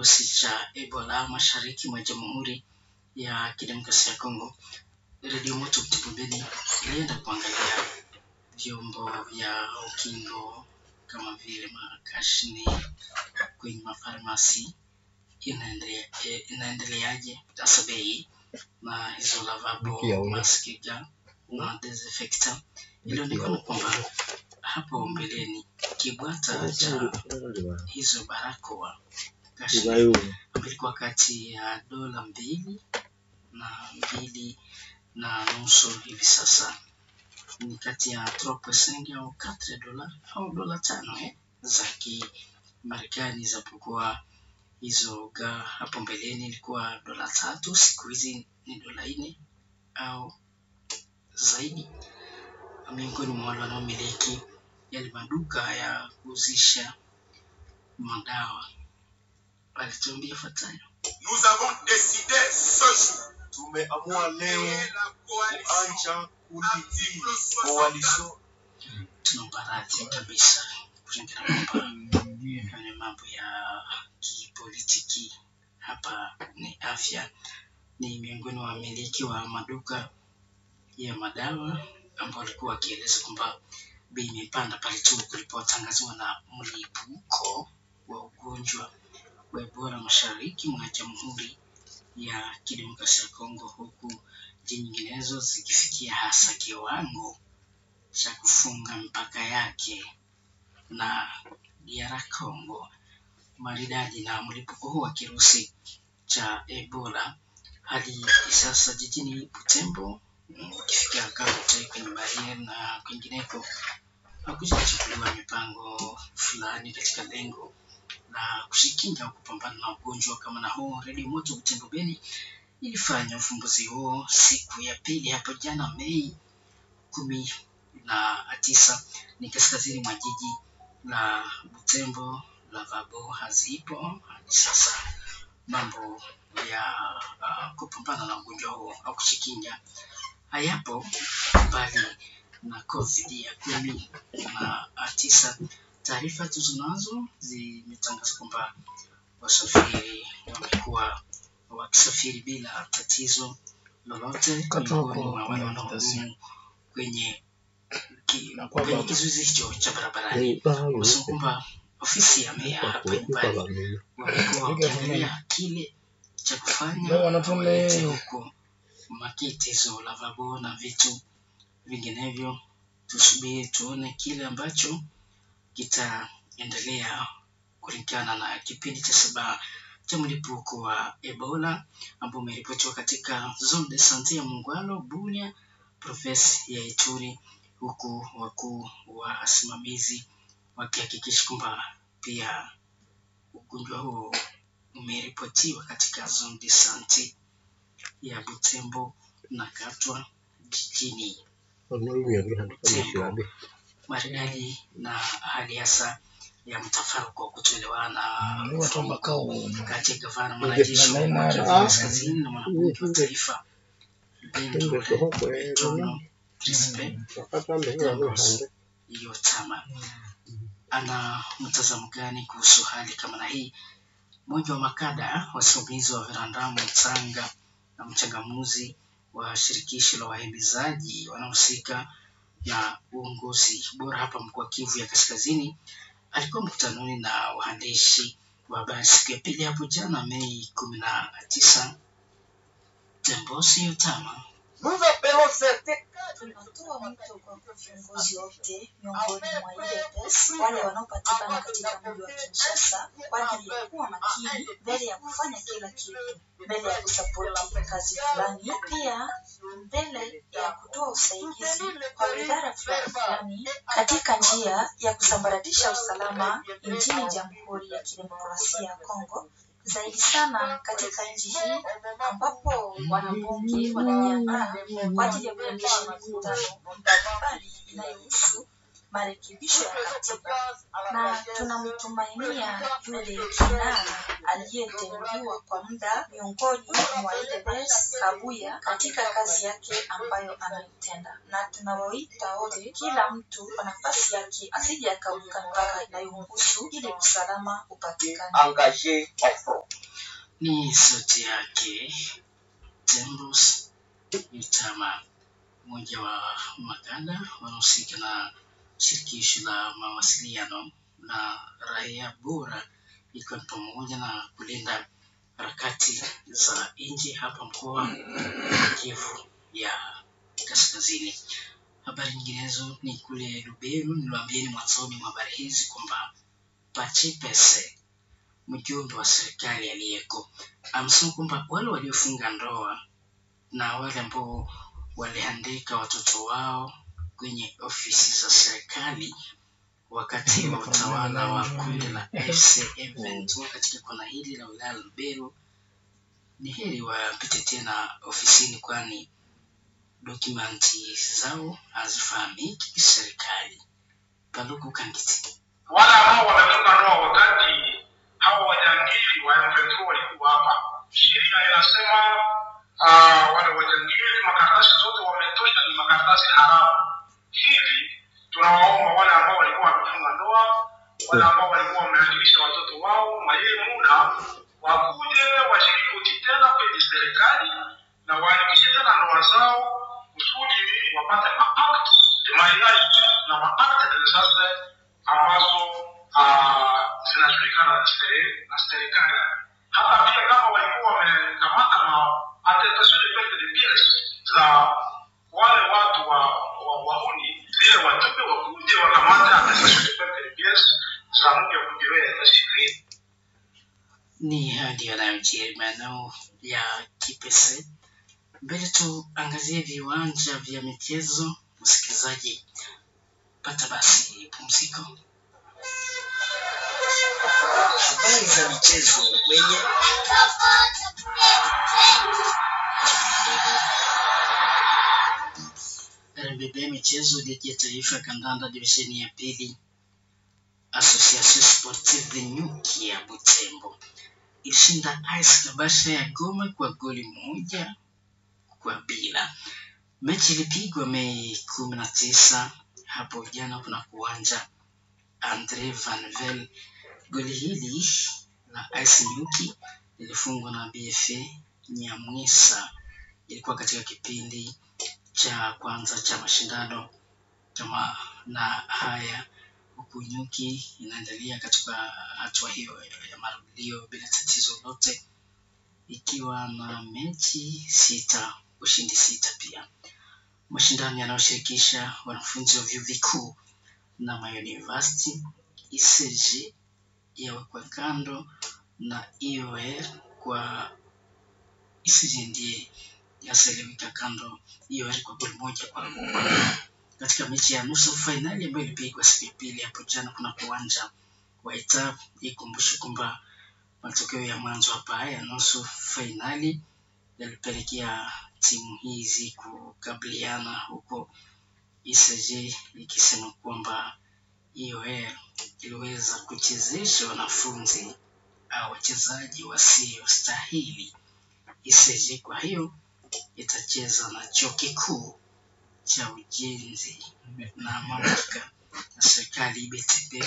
kirusi cha Ebola mashariki mwa Jamhuri ya Kidemokrasia ya Kongo, redio moto Mtibobeni ilienda kuangalia vyombo vya ukingo kama vile makashini kwenye mafarmasi inaendelea eh, inaendeleaje hasa bei na hizo lavabo maski na desinfectant. Ilionekana kwamba hapo mbeleni kibwata cha hizo barakoa kashini ilikuwa kati ya dola mbili na mbili na nusu hivi sasa ni kati ya 3% au 4 dola au dola tano eh, za kimarekani zapokuwa hizo ga hapo mbeleni ilikuwa dola tatu siku hizi ni dola nne au zaidi miongoni mwa wale wanaomiliki yale maduka ya kuuzisha madawa alituambia ifuatayo Nous avons décidé ce jour tumeamua leo et la coalition kuanza kundi hii coalition tunaomba radhi kabisa kulingana kwamba kwenye mambo ya kipolitiki hapa ni afya ni miongoni mwa wamiliki wa maduka ya madawa ambao walikuwa wakieleza kwamba bei imepanda pale tu kulipotangaziwa na mlipuko wa ugonjwa wa Ebola mashariki mwa Jamhuri ya Kidemokrasia ya Kongo, huku nchi nyinginezo zikifikia hasa kiwango cha kufunga mipaka yake na DR Congo maridadi na mlipuko huu wa kirusi cha Ebola. Hadi sasa jijini Butembo, mm, ukifika Kaute kwenye barieri na kwingineko, hakujachukuliwa mipango fulani katika lengo la kujikinga au kupambana na ugonjwa kama na huu. Redio Moto Butembo Beni ilifanya ufumbuzi huo siku ya pili hapo jana Mei kumi na tisa ni kaskazini mwa jiji la Butembo. Lavabo hazipo hadi sasa. Mambo ya uh, kupambana na ugonjwa huo au kujikinga hayapo, bali na COVID ya kumi na tisa. Taarifa tulizonazo zimetangaza kwamba wasafiri wamekuwa wakisafiri bila tatizo lolote, miongoni mwa wale wanaohudumu kwenye ki- kwenye kizuizi hicho cha barabarani. Wamesema kwamba ofisi ya meya hapa nyumbani wamekuwa wakiangalia kile cha kufanya walete huko makiti hizo lavabo na vitu vinginevyo. Tusubiri tuone kile ambacho kitaendelea kulingana na kipindi cha saba cha mlipuko wa Ebola ambao umeripotiwa katika zone de sante ya Mungwalo, Bunia, provinsi ya Ituri, huku wakuu wa wasimamizi wakihakikisha kwamba pia ugonjwa huo umeripotiwa katika zone de sante ya Butembo na Katwa jijini Butembo. Maridadi na hali hasa ya mtafaruku wa kutoelewana kati ya gavana mwanajeshi wa Kivu Kaskazini na mwanabunge wa taifa Bendule Tono Crispe Damos Yotama ana mtazamo gani kuhusu hali kama na hii? Mmoja wa makada wasimamizi wa Verandamu Mtsanga na mchangamuzi wa shirikisho la wahimizaji wanaohusika na uongozi bora hapa mkoa wa Kivu ya Kaskazini alikuwa mkutanoni na waandishi wa habari siku ya pili hapo jana Mei kumi na tisa. Tembosi Yotama Nous appelons certains tunatoa mwito kwa viongozi wote miongoni mwa UDPS wale wanaopatikana katika mji wa Kinshasa kwa ajili ya kuwa makini mbele ya kufanya kila kitu, mbele ya kusapoti kazi fulani, pia mbele ya kutoa usaidizi kwa idara fulani fulani katika njia ya kusambaratisha usalama nchini Jamhuri ya Kidemokrasia ya Kongo zaidi sana katika nchi hii ambapo wanabunge wanajiandaa kwa ajili ya kuendesha mikutano mbalimbali inayohusu marekebisho ya katiba, na tunamtumainia yule kinara aliyeteuliwa kwa muda miongoni mwa UDPS Kabuya katika kazi yake ambayo anaitenda, na tunawaita wote, kila mtu kwa nafasi yake asije akavuka mpaka inayomhusu ili usalama upatikane. engagés en front. ni sauti yake Tembus Yutama, mmoja wa makada wanaohusika na shirikisho la mawasiliano na raia bora, ikiwa ni pamoja na kulinda harakati za nchi hapa mkoa wa Kivu ya Kaskazini. Habari nyinginezo ni kule Lubero. Niliwaambieni mwanzoni mwa habari hizi kwamba Pachipese, mjumbe wa serikali aliyeko, amesema kwamba wale waliofunga ndoa na wale ambao waliandika watoto wao kwenye ofisi za serikali wakati wa utawala wa kundi la FC M23 katika kona hili la wilaya ya Lubero, ni heri wapite tena ofisini, kwani dokumenti zao hazifahamiki kiserikali. Paluku Kangiti. wale ambao wamefunga ndoa wakati hawa wajangili wa M23 walikuwa hapa, sheria inasema uh, wale wajangili makaratasi zote wametosha, ni makaratasi haramu. Hivi tunawaomba wale ambao walikuwa wamefunga ndoa, wale ambao walikuwa wameandikisha watoto wao, mayeye muda wakuje washirikoti tena kwenye serikali na waandikishe tena ndoa zao kusudi wapate maact mariage na maact de sasa ambazo ah, zinajulikana na sere- na serikali. Hata pia kama walikuwa wamekamata na attestation de perte de pièces za wale watu wa wa wahuni, vile watupe wakuje wakamate attestation de perte de pièces za mke kujiwea na sheria. ni hadi yanayojiri maeneo ya Kipese. Mbele tuangazie viwanja vya michezo. Msikilizaji, pata basi pumziko. habari za michezo kwenye RBB michezo, ligi ya taifa ya kandanda divisheni ya pili, Association Sportive Nyuki ya Butembo ilishinda AS Kabasha ya Goma kwa goli moja kwa bila. Mechi ilipigwa Mei kumi na tisa hapo jana kuna uwanja Andre Van Vel. Goli hili la AS Nyuki lilifungwa na BFA Nyamwisa. Ilikuwa katika kipindi cha kwanza cha mashindano kama na haya, huku Nyuki inaendelea katika hatua hiyo ya marudio bila tatizo lolote, ikiwa na mechi sita, ushindi sita pia. Mashindano yanayoshirikisha wanafunzi wa vyuo vikuu na mauniversity ECG yawekwa kando na IOR kwa ECG ndiye yaseleweka kando IOR kwa goli moja kwa moja katika mechi ya nusu fainali ambayo ilipigwa siku ya pili hapo jana kuna uwanja wa Itap. Ikumbushe kwamba matokeo ya mwanzo hapa ya nusu fainali yalipelekea timu hizi kukabiliana huko ECG ikisema kwamba IOR iliweza kuchezesha wanafunzi au wachezaji wasiostahili ECG. Kwa hiyo itacheza na chuo kikuu cha ujenzi na mamlaka ya serikali BTP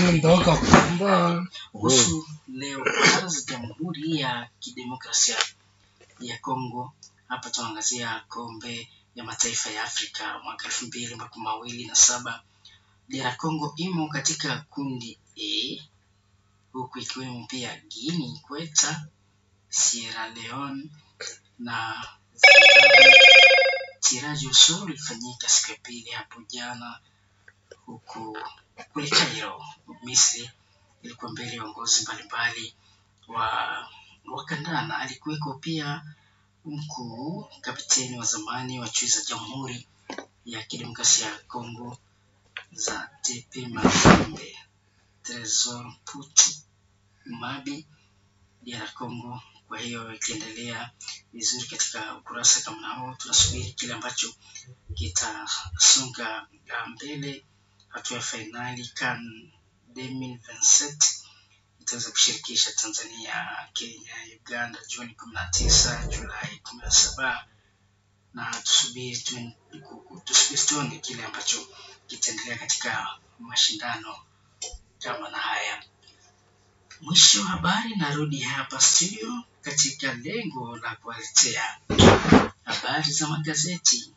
kuhusu leo kwanza Jamhuri ya Kidemokrasia ya Kongo. Hapa tunaangazia kombe ya mataifa ya Afrika mwaka elfu mbili makumi mawili na saba. DR Congo imo katika kundi A huku ikiwemo pia Guinea Ikweta, Sierra Leone na Zimbabwe. Tiraji usuru ilifanyika siku ya pili hapo jana huku kule Cairo, Misri, ilikuwa mbele ya uongozi mbalimbali wa wa kandanda. Alikuweko pia mkuu kapteni wa zamani wa chui za Jamhuri ya Kidemokrasia ya Kongo za TP Mazembe, Tresor Putu Mabi DR Congo. Kwa hiyo ikiendelea vizuri katika ukurasa kama hao, tunasubiri kile ambacho kitasonga mbele. Hatua ya fainali CAN 2027 itaweza kushirikisha Tanzania, Kenya, Uganda Juni kumi na tisa, Julai kumi na saba na tusubiri tu- ku- tusubiri tuone kile ambacho kitaendelea katika mashindano kama na haya. Mwisho wa habari, narudi hapa studio katika lengo la kuwaletea habari za magazeti